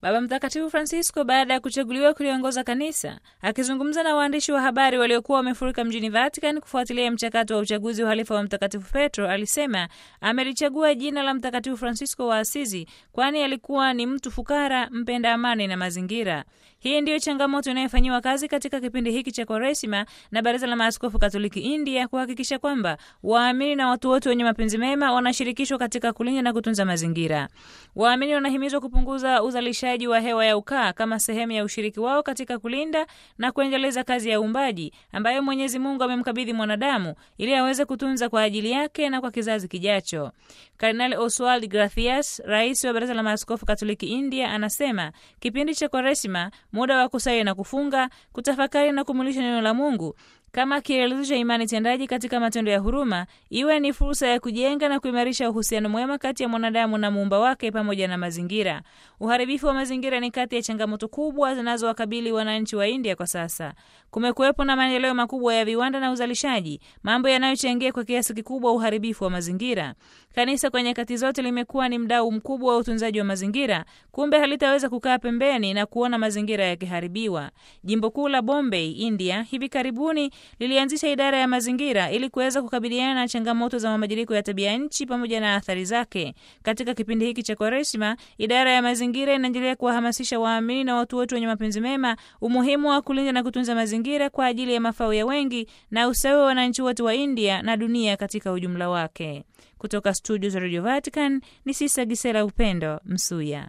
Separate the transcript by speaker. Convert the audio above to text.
Speaker 1: Baba Mtakatifu Francisco baada ya kuchaguliwa kuliongoza kanisa, akizungumza na waandishi wa habari waliokuwa wamefurika mjini Vatican kufuatilia mchakato wa uchaguzi wa halifa wa Mtakatifu Petro, alisema amelichagua jina la Mtakatifu Francisco wa Asizi kwani alikuwa ni mtu fukara, mpenda amani na mazingira. Hii ndiyo changamoto inayofanyiwa kazi katika kipindi hiki cha Kwaresima na Baraza la Maaskofu Katoliki India kuhakikisha kwamba waamini na watu wote wenye mapenzi mema wanashirikishwa katika kulinda na kutunza mazingira. Waamini wanahimizwa kupunguza uzalishaji wa hewa ya ukaa kama sehemu ya ushiriki wao katika kulinda na kuendeleza kazi ya uumbaji ambayo Mwenyezi Mungu amemkabidhi mwanadamu ili aweze kutunza kwa ajili yake na kwa kizazi kijacho. Kardinali Oswald Gracias, rais wa Baraza la Maaskofu Katoliki India, anasema kipindi cha Kwaresima, muda wa kusali na kufunga, kutafakari na kumulisha neno la Mungu kama kielelezo cha imani tendaji katika matendo ya huruma, iwe ni fursa ya kujenga na kuimarisha uhusiano mwema kati ya mwanadamu na muumba wake pamoja na mazingira. Uharibifu wa mazingira ni kati ya changamoto kubwa zinazowakabili wananchi wa India kwa sasa. Kumekuwepo na maendeleo makubwa ya viwanda na uzalishaji, mambo yanayochangia kwa kiasi kikubwa uharibifu wa mazingira. Kanisa kwa nyakati zote limekuwa ni mdau mkubwa wa utunzaji wa mazingira, kumbe halitaweza kukaa pembeni na kuona mazingira yakiharibiwa. Jimbo kuu la Bombay, India, hivi karibuni lilianzisha idara ya mazingira ili kuweza kukabiliana na changamoto za mabadiliko ya tabia nchi pamoja na athari zake. Katika kipindi hiki cha Kwaresima, idara ya mazingira inaendelea kuwahamasisha waamini na watu wote wenye mapenzi mema umuhimu wa kulinda na kutunza mazingira kwa ajili ya mafao ya wengi na ustawi wa wananchi wote wa India na dunia katika ujumla wake. Kutoka studio za Radio Vatican ni Sisa Gisela Upendo Msuya.